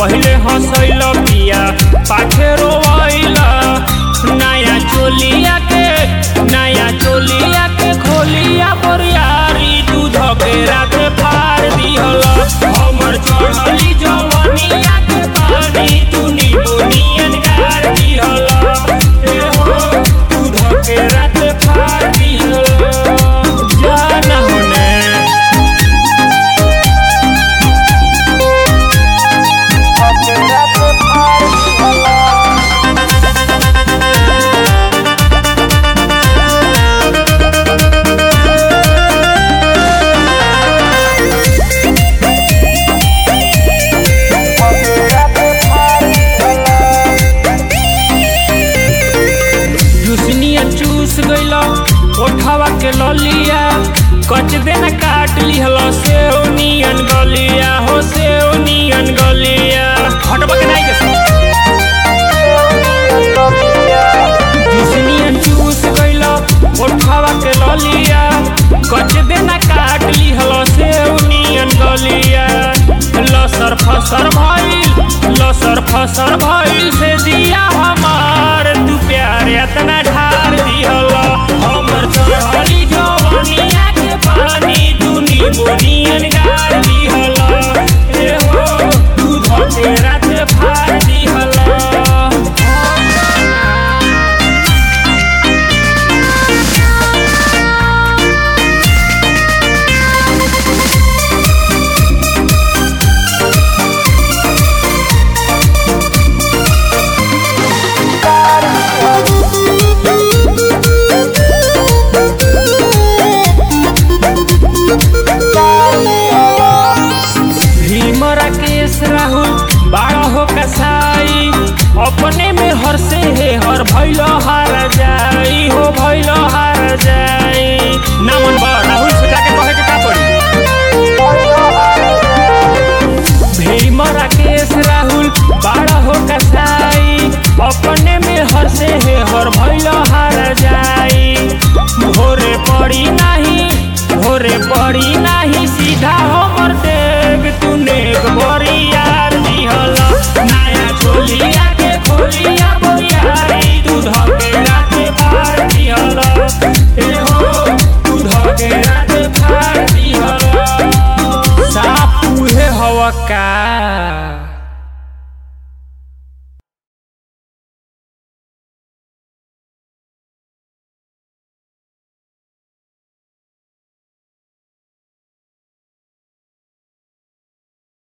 पहिले हंसैल पिया पाछे रोवैला नया चोलिया के नया चोलिया के खोलिया बोरियारी दूध के राते फाड़ दिहल हमर चढ़ली जवनिया के पानी तू नींबू नियन गार दिहल ए हो दूध के राते फाड़ दिहल जाना होने जुसनिया चूस गइल ओठवा के ललिया कच देना काट लिहल से नियन गलिया हो से नियन गलिया हटबा के नहीं जुसनिया चूस गइल ओठवा के ललिया कच देना काट लिहल से नियन गलिया लसर फसर भइल लसर फसर भइल से दिया हमार तू प्यार एतना ढार दिहल हमर चढ़ली जवनिया के पानी तू नींबू नियन गार दिहल ए हो तू धके रात फाड़ दिहल भीम राकेश राहुल बाड़ा हो कसाई अपने में हर से है हर भैल हार जाई हो भैल हार जाई ना मन बा राहुल से जाके कहे के का पड़ी भीम राकेश राहुल बाड़ा हो कसाई अपने में हर से है हर भैल हार जाई भोरे पड़ी नहीं भोरे पड़ी नहीं सीधा हमर देव तूने बड़ी यार दिहल नया चोलिया के खोलिया बोरियारी दूध के राते फाड़ दिहल ए हो दूध के राते फाड़ दिहल साफ उहे हवा का